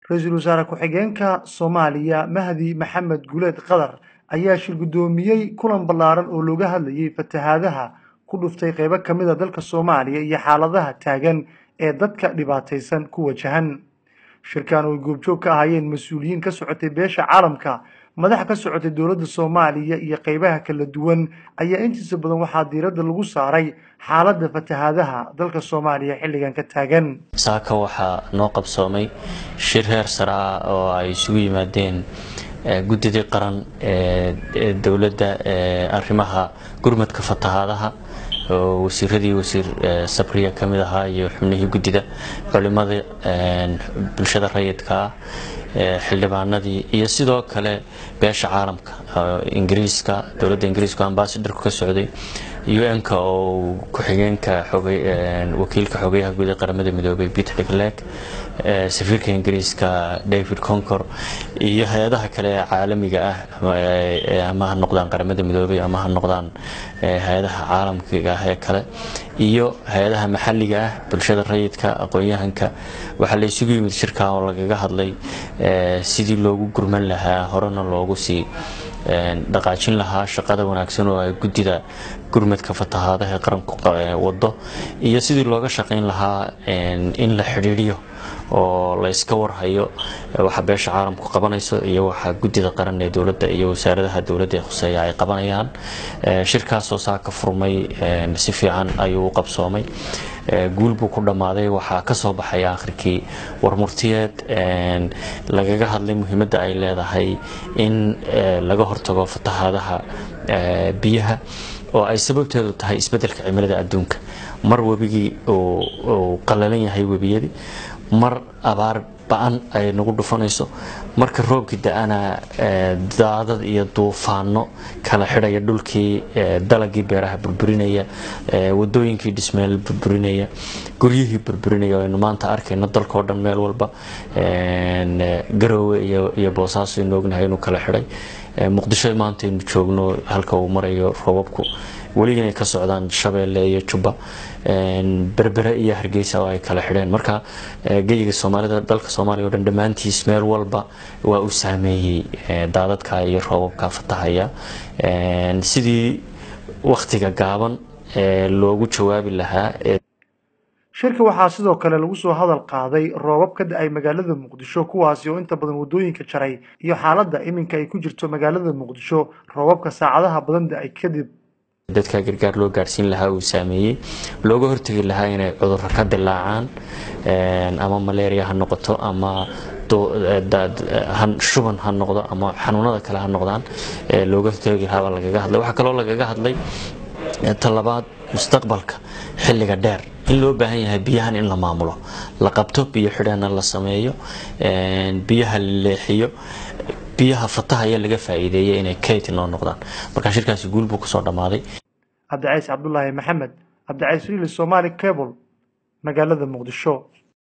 ra-iisul wasaare ku-xigeenka soomaaliya mahdi maxamed guleed qadar ayaa shir guddoomiyey kulan ballaaran oo looga hadlayay fatahaadaha ku dhuftay qaybo ka mid a dalka soomaaliya iyo xaaladaha taagan ee dadka dhibaataysan ku wajahan shirkan oo ay goobjoog ka ahaayeen mas-uuliyiin ka socotay beesha caalamka madax ka socotay dowladda soomaaliya iyo qaybaha kala duwan ayaa intiisa badan waxaa diiradda lagu saaray xaaladda fatahaadaha dalka soomaaliya xilligan ka taagan saaka waxaa noo qabsoomay shir heer sare ah oo ay isugu yimaadeen guddidii qaran ee dowladda ee arrimaha gurmadka fatahaadaha oo wasiiradii wasiir sabriya ka mid ahaa iyo xubnihii guddida culimada bulshada rayidka ah xildhibaanadii iyo sidoo kale beesha caalamka ingiriiska dowladda ingiriiska ambasadorku ka socday un-ka oo ku-xigeenka wakiilka xogeyaha guud ee qaramada midoobay peter degleg safiirka ingiriiska david concor iyo hay-adaha kale ee caalamiga ah ama ha noqdaan qaramada midoobay ama ha noqdaan hay-adaha caalamkiga ah ee kale iyo hay-adaha maxalliga ah bulshada rayidka aqoon-yahanka waxaa la isugu yimid shirka oo lagaga hadlay sidii loogu gurman lahaa horena loogu sii dhaqaajin lahaa shaqada wanaagsan oo ay guddida gurmadka fatahaadaha ee qaranku wado iyo sidii looga shaqayn lahaa in la xidhiidhiyo oo la yska warhayo waxa beesha caalamku qabanayso iyo waxa guddida qaran ee dowladda iyo wasaaradaha dowladda ee khuseeya ay qabanayaan shirkaasoo saa ka furmay si fiican ayuu u qabsoomay guul buu ku dhammaaday waxaa ka soo baxaya akhrikii warmurtiyeed lagaga hadlay muhiimadda ay leedahay in laga hortago fatahaadaha biyaha oo ay sababteedu tahay isbeddelka cimilada adduunka mar webigii uu qalalan yahay webiyadii mar abaar ba-an ay nagu dhufanayso marka roobkii da-ana daadad iyo duufaano kala xidhaya dhulkii dalagii beeraha burburinaya wadooyinkii dhismeel burburinaya guryihii burburinaya aynu maanta arkayno dalkao dhan meel walba garoowe iyo boosaaso aynu ognahay inuu kala xidhay muqdisho maanta aynu joogno halka uu marayo roobabku weli inay ka socdaan shabeelle iyo jubba berbere iyo hargeysa oo ay kala xidheen marka geyiga soomaalida dalka soomaaliya o dhan dhammaantiis meel walba waa uu saameeyey daadadka iyo roobabka fatahaya sidii wakhtiga gaaban loogu jawaabi lahaa shirka waxaa sidoo kale lagu soo hadal qaaday roobab ka da-ay magaalada muqdisho kuwaasi oo inta badan waddooyinka jaray iyo xaaladda iminka ay ku jirto magaalada muqdisho roobabka saacadaha badan da-ay kadib dadka gargaar loo gaarsiin lahaa uu saameeyey looga hortegi lahaa inay cudurro ka dilaacaan ama malaria ha noqoto ama shuban ha noqdo ama xanuunada kale ha noqdaan looga hortegi lahaa lagaga hadlay waxaa kaloo lagaga hadlay talabaad mustaqbalka xilliga dheer in loo baahan yahay biyahan in la maamulo la qabto biyo xidheena la sameeyo biyaha la leexiyo biyaha fatahaya laga faa'iideeya inay kayti noo noqdaan marka shirkaasi guul buu kusoo dhammaaday cabdicays cabdulaahi maxamed cabdicays riili somaali cable magaalada muqdisho